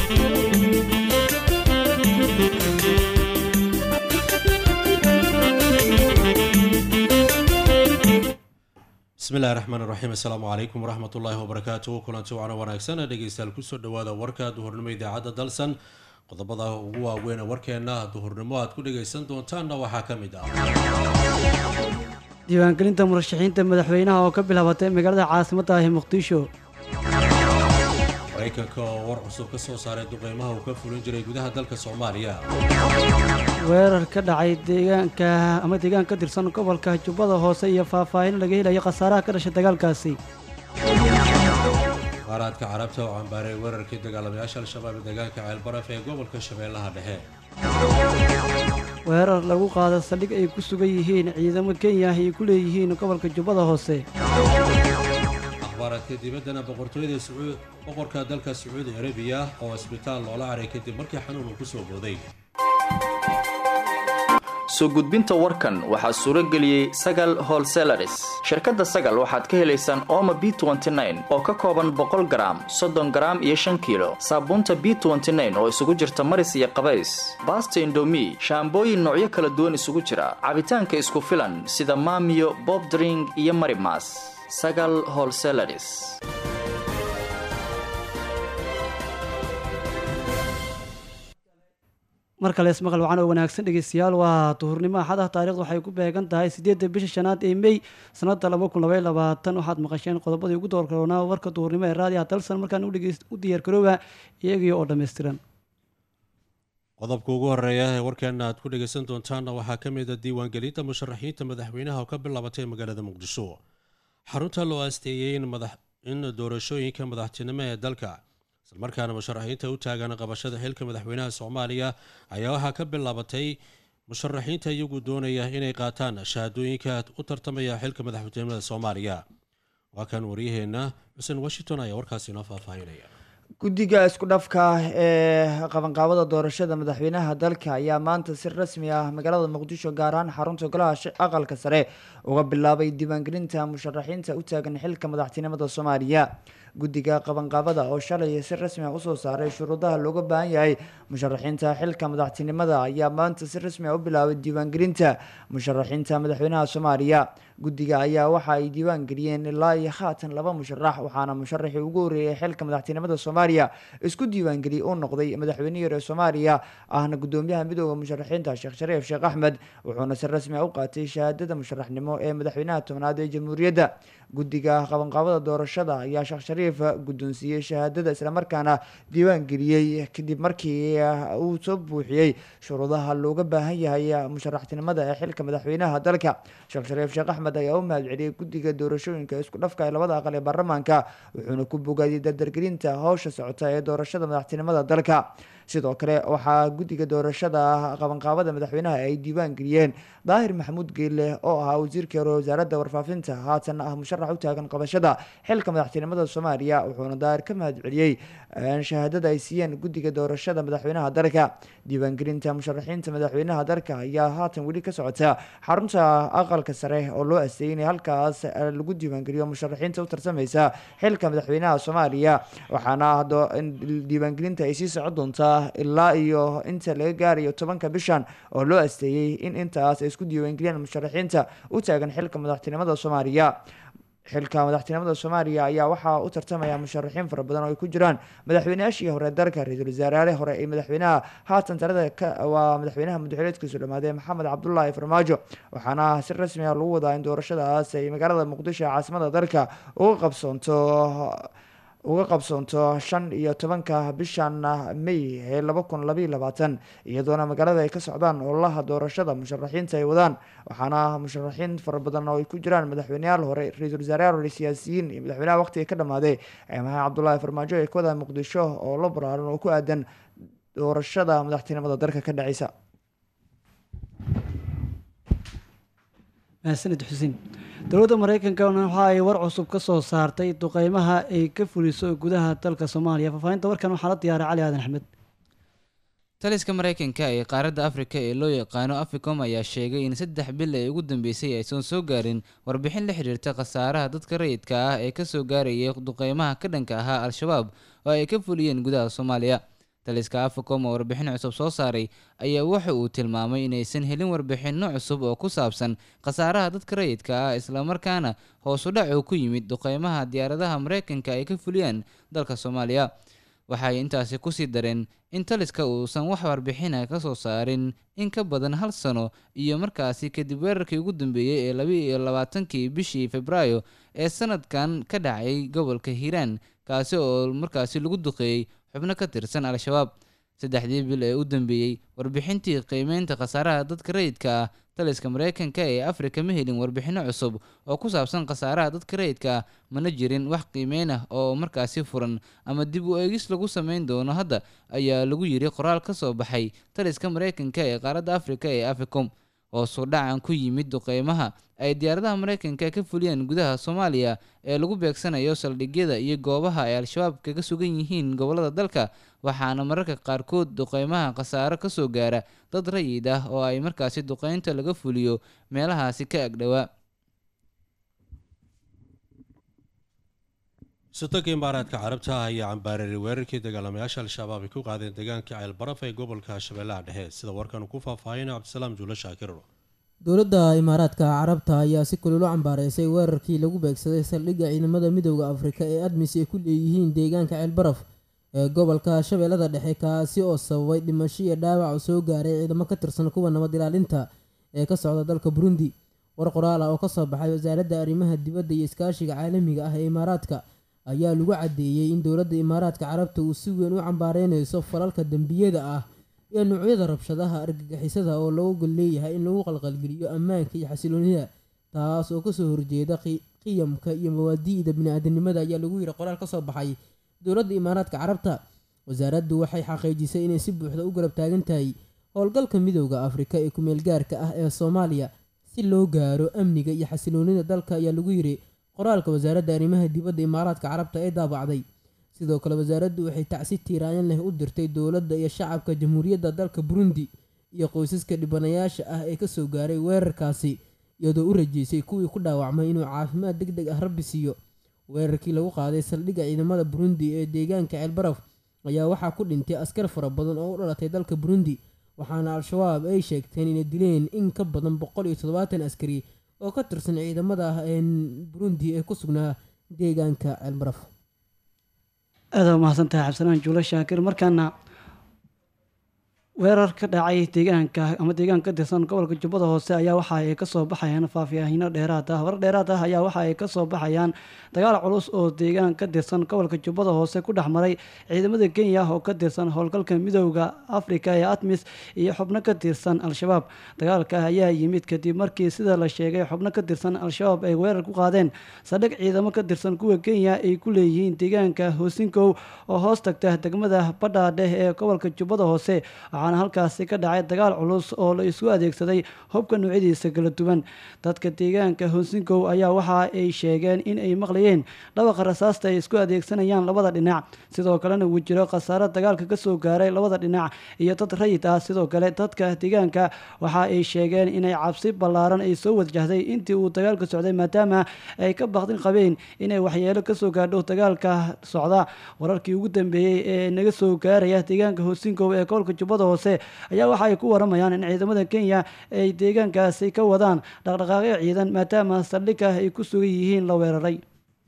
bismillahi raxmaan iraxiim assalaamu calaykum waraxmat ullaahi wabarakaatuhu kulanti wacna wanaagsan dhegeystayaal kusoo dhawaada warka duhurnimo idaacadda dalsan qodobada ugu waaweyn warkeena duhurnimo aad ku dhageysan doontaanna waxaa ka mid ah diiwaangelinta murashaxiinta madaxweynaha oo ka bilaabatay magaalada caasimadda ah ee muqdisho maraykanka oo war cusub ka soo saaray duqeymaha uu ka fulin jiray gudaha dalka soomaaliya weerar ka dhacay deegaanka ama deegaan ka tirsan gobolka jubbada hoose iyo faahfaahin laga helayo khasaaraha ka dhashay dagaalkaasi qaaraadka carabta oo cambaaray weerarkii dagaalamayaasha al-shabaab ee deegaanka ceelbaraf ee gobolka shabeellaha dhexe weerar lagu qaada saldhig ay ku sugan yihiin ciidamo kenya ay ku leeyihiin gobolka jubbada hoose akhbaaradka dibaddana boqortooyada boqorka dalka sacuudi arabiya oo isbitaal loola caray kadib markii xanuun uu ku soo booday soo gudbinta warkan waxaa suuro geliyey sagal holselaris shirkadda sagal waxaad ka helaysaan ooma b oo ka kooban boqol garaam soddon garaam iyo shan kiilo saabuunta b oo isugu jirta maris iyo qabays baasta indomi shaambooyin noocyo kala duwan isugu jira cabitaanka isku filan sida maamiyo bobdring iyo marimas sagal holselaris mar kale ismaqal wacan oo wanaagsan dhegeystayaal waa duhurnimo axad ah taarikhdu waxay ku beegan tahay siddeedda bisha shanaad ee mey sanadda laba kun labay labaatan waxaad maqasheen qodobadii ugu doorkaroonaa warka duhurnimo ee raadiyaha dalsan markaan u diyaargarooba iyagii oo dhammaystiran qodobka ugu horeeya ee warkeena aad ku dhageysan doontaanna waxaa ka mid a diiwaangelinta musharaxiinta madaxweynaha oo ka bilaabatay magaalada muqdisho xarunta loo aasteeyey in doorashooyinka madaxtinimo ee dalka islamarkaana musharaxiinta u taagan qabashada xilka madaxweynaha soomaaliya ayaa waxaa ka bilaabatay musharaxiinta iyagu doonaya inay qaataan shahaadooyinka u tartamaya xilka madaxweynimada soomaaliya waa kan waryaheena xuseen washington ayaa warkaasi inoo faahfaahinaya guddiga isku dhafka ee qabanqaabada doorashada madaxweynaha dalka ayaa maanta si rasmi ah magaalada muqdisho gaar ahaan xarunta golaha aqalka sare uga bilaabay diiwaangelinta musharaxiinta u taagan xilka madaxtinimada soomaaliya guddiga qabanqaabada oo shalay si rasmi ah usoo saaray shuruudaha looga baahan yahay musharaxiinta xilka madaxtinimada ayaa maanta si rasmi ah u bilaabay diiwaangelinta musharaxiinta madaxweynaha soomaaliya guddiga ayaa waxa ay diiwaan geliyeen ilaa iyo haatan laba musharax waxaana musharaxii ugu horreeyay xilka madaxtinimada soomaaliya isku diiwaangeliyey uu noqday madaxweyne yare soomaaliya ahna gudoomiyaha midooda musharaxiinta sheekh shariif sheekh axmed wuxuuna si rasmi ah u qaatay shahaadada musharaxnimo ee madaxweynaha tobnaad ee jamhuuriyadda guddiga qabanqaabada doorashada ayaa sheekh shariif guddoonsiiyey shahaadada islamarkaana diiwaan geliyey kadib markii uu soo buuxiyey shuruudaha looga baahan yahay musharaxtinimada ee xilka madaxweynaha dalka sheekh shariif sheekh axmed ayaa u mahadceliyey guddiga doorashooyinka isku dhafka ee labada aqal ee baarlamaanka wuxuuna ku bogaadiyey dardargelinta howsha socota ee doorashada madaxtinimada dalka sidoo kale waxaa guddiga doorashada qabanqaabada madaxweynaha ay diiwaan geliyeen daahir maxamuud geelle oo ahaa wasiirkii hore wasaaradda warfaafinta haatan ah musharax u taagan qabashada xilka madaxtinimada soomaaliya wuxuuna daahir ka mahadceliyey shahaadada ay siiyeen guddiga doorashada madaxweynaha dalka diiwaangelinta musharaxiinta madaxweynaha dalka ayaa haatan weli ka socota xarunta aqalka sare oo loo asteeyay in halkaas lagu diiwaangeliyo musharaxiinta u tarsamaysa xilka madaxweynaha soomaaliya waxaana diiwaangelinta ay sii socon doontaa ilaa iyo inta laga gaarayo tobanka bishan oo loo asteeyey in intaas ay isku diiwaangeliyaan musharaxiinta u taagan xilka madaxtinimada soomaaliya xilka madaxtinimada soomaaliya ayaa waxaa u tartamaya musharaxiin fara badan oo ay ku jiraan madaxweyneyaashii hore dalka ra-iisul wasaaraale hore ee madaxweynaha haatan talada waa madaxweynaha muddaxileedkiisu dhamaaday maxamed cabdulaahi farmaajo waxaana si rasmi ah lagu wadaa in doorashadaas ay magaalada muqdisho ee caasimada dalka uga qabsoonto uga qabsoonto shan iyo tobanka bishan may ee laba kun labaiyo labaatan iyadoona magaalada ay ka socdaan ololaha doorashada musharaxiinta ay wadaan waxaana musharaxiin fara badan oo ay ku jiraan madaxweyneyaal hore ra-iisul wasaarayaal hore siyaasiyiin iyo madaxweynaha waqtiga ka dhamaaday ee maxamed cabdulaahi farmaajo ee ka wadaan muqdisho oo la baraaran oo ku aadan doorashada madaxtinimada dalka ka dhaceysa mahadsanid xuseen dowladda mareykankana waxa ay war cusub ka soo saartay duqeymaha ay ka fuliso gudaha dalka soomaaliya faahfaahinta warkan waxaa la diyaaray cali aadan axmed taliska mareykanka ee qaaradda afrika ee loo yaqaano africom ayaa sheegay in saddex bil ee ugu dambeysay aysan soo gaarin warbixin la xiriirta khasaaraha dadka rayidka ah ee kasoo gaarayay duqeymaha ka dhanka ahaa al-shabaab oo ay ka fuliyeen gudaha soomaaliya taliska africom oo warbixin cusub soo saaray ayaa waxa uu tilmaamay inaysan helin warbixinno cusub oo ku saabsan khasaaraha dadka rayidka ah islamarkaana hoos u dhac uu ku yimid duqeymaha diyaaradaha mareykanka ay ka fuliyaan dalka soomaaliya waxay intaasi kusii dareen in taliska uusan wax warbixina ka soo saarin in ka badan hal sano iyo markaasi kadib weerarkii ugu dambeeyey ee laba iyo labaatankii bishii februaayo ee sanadkan ka dhacay gobolka hiiraan kaasi oo markaasi lagu duqeeyey xubno ka tirsan al-shabaab saddexdii bil ee u dambeeyey warbixintii qiimeynta khasaaraha dadka rayidka ah taliska mareykanka ee afrika ma helin warbixinno cusub oo ku saabsan khasaaraha dadka rayidka ah mana jirin wax qiimeyn ah oo markaasi furan ama dib u eegis lagu sameyn doono hadda ayaa lagu yiri qoraal ka soo baxay taliska mareykanka ee qaaradda afrika ee africom hoos u dhacan ku yimid duqeymaha ay diyaaradaha mareykanka ka fuliyeen gudaha soomaaliya ee lagu beegsanayo saldhigyada iyo goobaha ay al-shabaab kaga sugan yihiin gobolada dalka waxaana mararka qaarkood duqeymaha khasaaro ka soo gaara dad rayid ah oo ay markaasi duqeynta laga fuliyo meelahaasi ka agdhowaa sultanka imaaraadka carabta ah ayaa cambaareeray weerarkii dagaalamayaasha al-shabaab ay ku qaadeen deegaanka ceelbaraf ee gobolka shabeellaha dhexe sida warkan ku faahfaahina cabdisalaam juulo shaakir dowladda imaaraadka carabta ayaa si kulul u cambaareysay weerarkii lagu beegsaday saldhigga ciidamada midooda afrika ee admis ay ku leeyihiin deegaanka ceelbaraf ee gobolka shabeellada dhexe kaasi oo sababay dhimasho iyo dhaawac soo gaaray ciidamo ka tirsan kuwa nabad ilaalinta ee ka socda dalka burundi war qoraal ah oo kasoo baxay wasaaradda arrimaha dibadda iyo iskaashiga caalamiga ah ee imaaraadka ayaa lagu caddeeyey in dowladda imaaraadka carabta uu si weyn u cambaareyneyso falalka dembiyada ah iyo noocyada rabshadaha argagixisada oo looga gol leeyahay in lagu qalqalgeliyo ammaanka iyo xasiloonida taas oo kasoo horjeeda qiyamka iyo mawaadi'da bini-aadanimada ayaa lagu yidhi qoraal kasoo baxay dowladda imaaraadka carabta wasaaraddu waxay xaqiijisay inay si buuxda u garab taagan tahay howlgalka midooda afrika ee kumeel gaarka ah ee soomaaliya si loo gaaro amniga iyo xasiloonida dalka ayaa lagu yidhi qoraalka wasaaradda arrimaha dibadda imaaraadka carabta ee daabacday sidoo kale wasaaraddu waxay tacsi tiiraayan leh u dirtay dowladda iyo shacabka jamhuuriyadda dalka burundi iyo qoysaska dhibanayaasha ah ee kasoo gaaray weerarkaasi iyadoo u rajeysay kuwii ku dhaawacmay inuu caafimaad deg deg ah rabbi siiyo weerarkii lagu qaaday saldhigga ciidamada burundi ee deegaanka ceelbaraf ayaa waxaa ku dhintay askar fara badan oo u dhalatay dalka burundi waxaana al-shabaab ay sheegteen inay dileen in ka badan boqol iyo toddobaatan askari oo ka tirsan ciidamada burundi ee ku sugnaa deegaanka ceelbaraf aada umahadsan tahay cabdisalaan juulo shaakir markaana weerar ka dhacay deegaanka ama deegaan ka tirsan gobolka jubbada hoose ayaa waxa ay kasoo baxayaan faahfaahino dheeraad ah warar dheeraad ah ayaa waxa ay kasoo baxayaan dagaal culus oo deegaan ka tirsan gobolka jubbada hoose ku dhex maray ciidamada kenya oo ka tirsan howlgalka midooda afrika ee atmis iyo xubno ka tirsan al-shabaab dagaalka ayaa yimid kadib markii sida la sheegay xubno ka tirsan al-shabaab ay weerar ku qaadeen sadhig ciidamo ka tirsan kuwa kenya ay ku leeyihiin deegaanka hoosinkow oo hoos tagta degmada badhaadheh ee gobolka jubbada hoose waxaana halkaasi ka dhacay dagaal culus oo la isku adeegsaday hubka noocyadiisa kala duwan dadka deegaanka hoosinkow ayaa waxa ay sheegeen in ay maqlayeen dhawaqa rasaasta ay isku adeegsanayaan labada dhinac sidoo kalena uu jiro khasaaro dagaalka kasoo gaaray labada dhinac iyo dad rayid ah sidoo kale dadka deegaanka waxa ay sheegeen inay cabsi ballaaran ay soo wajahday intii uu dagaalka socday maadaama ay ka baqdin qabeen inay waxyeelo kasoo gaadho dagaalka socda wararkii ugu dambeeyey ee naga soo gaaraya deegaanka hoosinkow ee gobolka jubbada hoose ayaa waxa ay ku waramayaan in ciidamada kenya ay deegaankaasi ka wadaan dhaqdhaqaaqyo ciidan maadaama saldhigka ay ku sugan yihiin la weeraray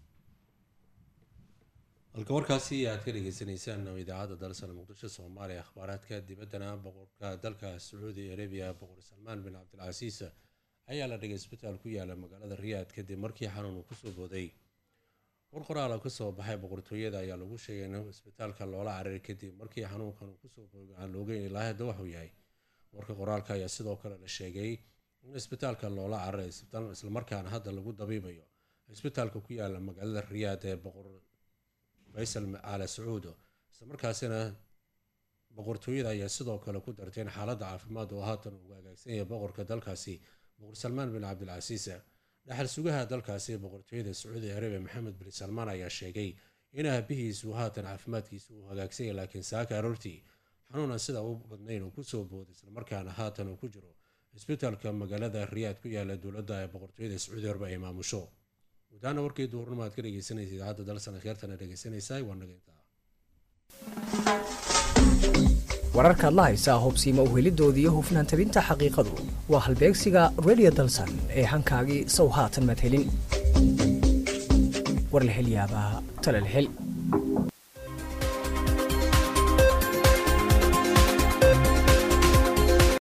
halka warkaasi aad ka dhegeysaneysaan idaacadda dalsana muqdisho soomaaliya akhbaaraadka dibaddana boqorka dalka sacuudi arabiya boqor salmaan bin cabdilcasiis ayaa la dhigay isbitaal ku yaala magaalada riyaad kadib markii xanuun uu kusoo booday war qoraal oo kasoo baxay boqortooyada ayaa lagu sheegay in isbitaalka loola cararay kadib markii xanuunkan uu kusoo boogay aan loogeyn ilaa hadda waxuu yahay warka qoraalka ayaa sidoo kale la sheegay in isbitaalka loola cararay islamarkaana hadda lagu dabiibayo isbitaalka ku yaala magaalada riyaad ee boqor faysal aala sacuudo islamarkaasina boqortooyada ayaa sidoo kale ku dartay in xaaladda caafimaad oo haatan ugu hagaagsan yahay boqorka dalkaasi boqor salmaan bin cabdilcasiis dhaxal sugaha dalkaasi boqortooyada sacuudi arabiya maxamed bin salmaan ayaa sheegay in aabihiisu haatan caafimaadkiisa uu hagaagsanya laakiin saaka aroortii xanuunan sida u badnayn uu kusoo booday islamarkaana haatan uu ku jiro isbitaalka magaalada riyaad ku yaala dowladda ee boqortooyada sacuudi arabiya ay maamusho gudaana warkii duhurnimo aad ka dhegeysanaysa idaacadda dalsan akhyaartana dhegeysanaysaa waa naga intaa wararkaad la haysaa hubsiima uhelidooda iyo hufnaan tabinta xaqiiqadu waa halbeegsiga radio dalsan ee hankaagii sow haatan madhelin war la hel yaabaa tale la hel